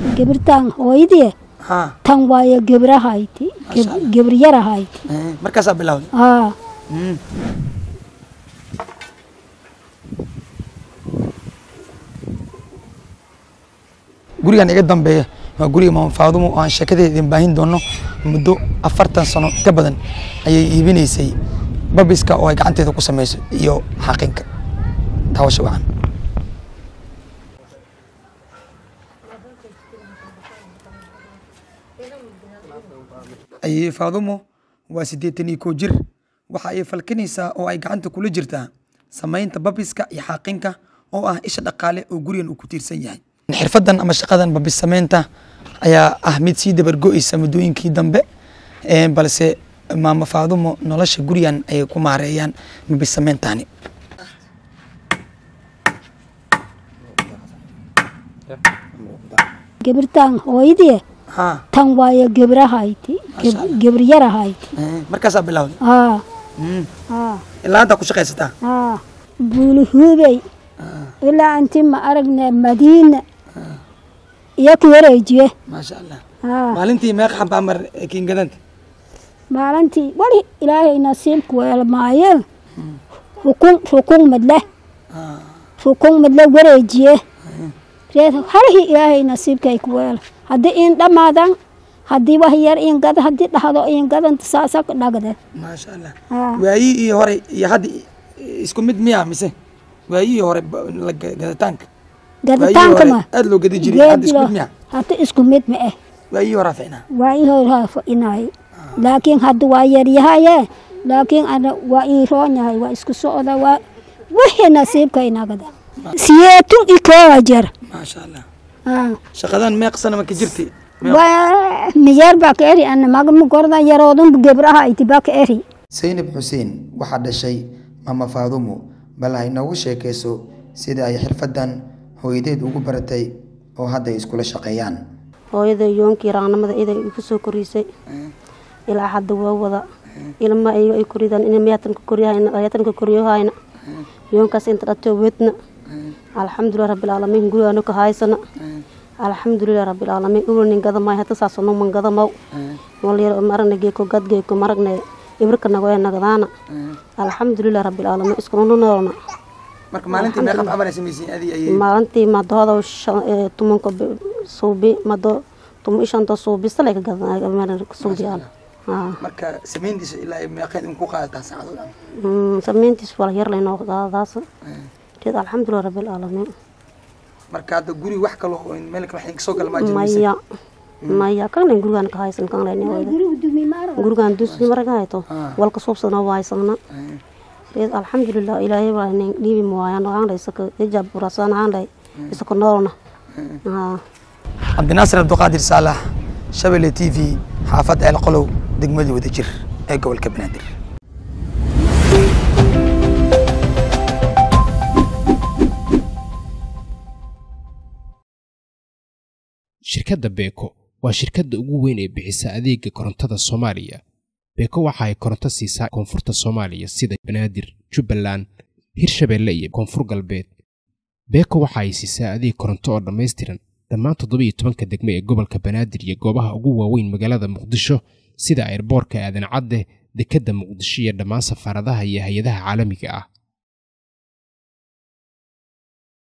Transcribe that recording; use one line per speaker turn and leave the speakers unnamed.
gabirtaan hooyadii
haa
tan waayo gebrahayti gebiryarahayti
eh, markaasaa bilowday
haa
Mm. gurigan iga dambeeya waa guriga maama faadumo oo aan sheekadeeda idin baahin doono muddo afartan sano ka badan ayay iibinaysay babiska oo ay gacanteeda ku samayso iyo xaqinka taawasha wacan ayay faadumo waa siddeetan iyo kow jir waxa ay falkinaysaa oo ay gacanta kula jirtaa samaynta babiska iyo xaaqinka oo ah isha dhaqaale oo gurigan uu ku tiirsan yahay xirfadan ama shaqadan babis samaynta ayaa ah mid sii dabargo'aysa muddooyinkii dambe Eh, balse maama faadumo nolosha gurigan ayay ku maareeyaan babis samayntaani
gabirtaan hooyadii
haa
tan waayo gebrahayti gebiryarahayti
markaasaa bilowday
haa
Mm.
haa
ilaa haddaa ku shaqaysataa
haa buulihubey ilaa inti ma aragne madiina iyo ka wareejiye
maasha allah
haa
maalintii meeqa xabaa mar kiingadanta
maalintii wali ilaahay nasiibku weelmaayeen rukun rukun madle rukun madle wareejiye reed halihii ilaahay nasiibkay ku weel haddii in dhammaadan haddii wax yar in gada haddii dhahdo in gadanta saasa ka dhagde
maasha allah
haa
waayii iyo hore iyo hadda isku mid miyaa mise waayii hore ba- la ga- gadataanka waayii
gaditaanka
hore
ma
aad loo gadi jiray hadda isku mid miyaa
hadda isku mid ma eh
waayii horaa ficnaa
waa ii horaa inay laakiin hadda waa yaryahaye laakiin ana waa ii roon yahay waa isku socda waa wixii nasiibka inagada siyeetun i kooga jir
maasha allah
haa
shaqadan meeq sana ma ka jirtay Meeq-
waa miyeer baa ka eri ana magma gorda yaroodun gebraha iti baa ka eri
saynab xuseen waxaa dhashay mama faadumo bal hay noogu sheekayso sida ay xirfadan hooyadeed ugu baratay oo hadda ay iskula shaqeeyaan
hooyada yoonkii raaqnimada iday igu soo korisay ilaa hadda waa wada ilma ayaga ay koridaan in miyatanka koryahayna ayatanka koryohayna yoonkaas inta dhato wedna alxamdulilah rabbilcaalamiin gurigaanu ka haysana alxamdulilah rabbilcaalamiin uwanin gadamay hata saasano man gadamaw walyar maragna geeko gad geeko maragne ibrka nagoe nagadaana alxamdulilah rabbilcaalamiin iskununu noolna
marka maalintii meeqa camal ay samaysiin adii ayay
maalintii madooda tumanka suubi mado tumo ishanta suubi salay ka gadan suubiyaan
marka samayntiisa ilaa ay meeqeed in ku qaadataa saacado dhan
samayntiis wala yar laynoo qaadadaas reed alxamdulilah rabbilcaalamiin
marka hadda guri wax kalo oo in meel kale wax soo gala maa jira mise?
maya maya kanlen gurigaan ka haysan kanlen gurigaan dusi maraga hayto walka suubsana waaysanna reed alxamdulilah ilaahay waa nin dhiibi muwaayaan aanlay isaka hijab burasaan aanlay isaka noolna
cabdinaasir abduqaadir saalax shabelle t v xaafad ceel qolow degmadii wadajir ee gobolka banaadir
shirkadda beeko waa shirkadda ugu weyn ee bixisa adeega korontada soomaaliya beeko waxa ay koronto siisaa koonfurta soomaaliya sida banaadir jubbaland hirshabeelle iyo koonfur galbeed beeko waxa ay siisaa adeeg koronto oo dhammaystiran dhammaan toddoba iyo tobanka degme ee gobolka banaadir iyo goobaha ugu waaweyn magaalada muqdisho sida airboorka aadan cadde dekedda muqdisho iyo dhammaan safaaradaha iyo hay-adaha caalamiga ah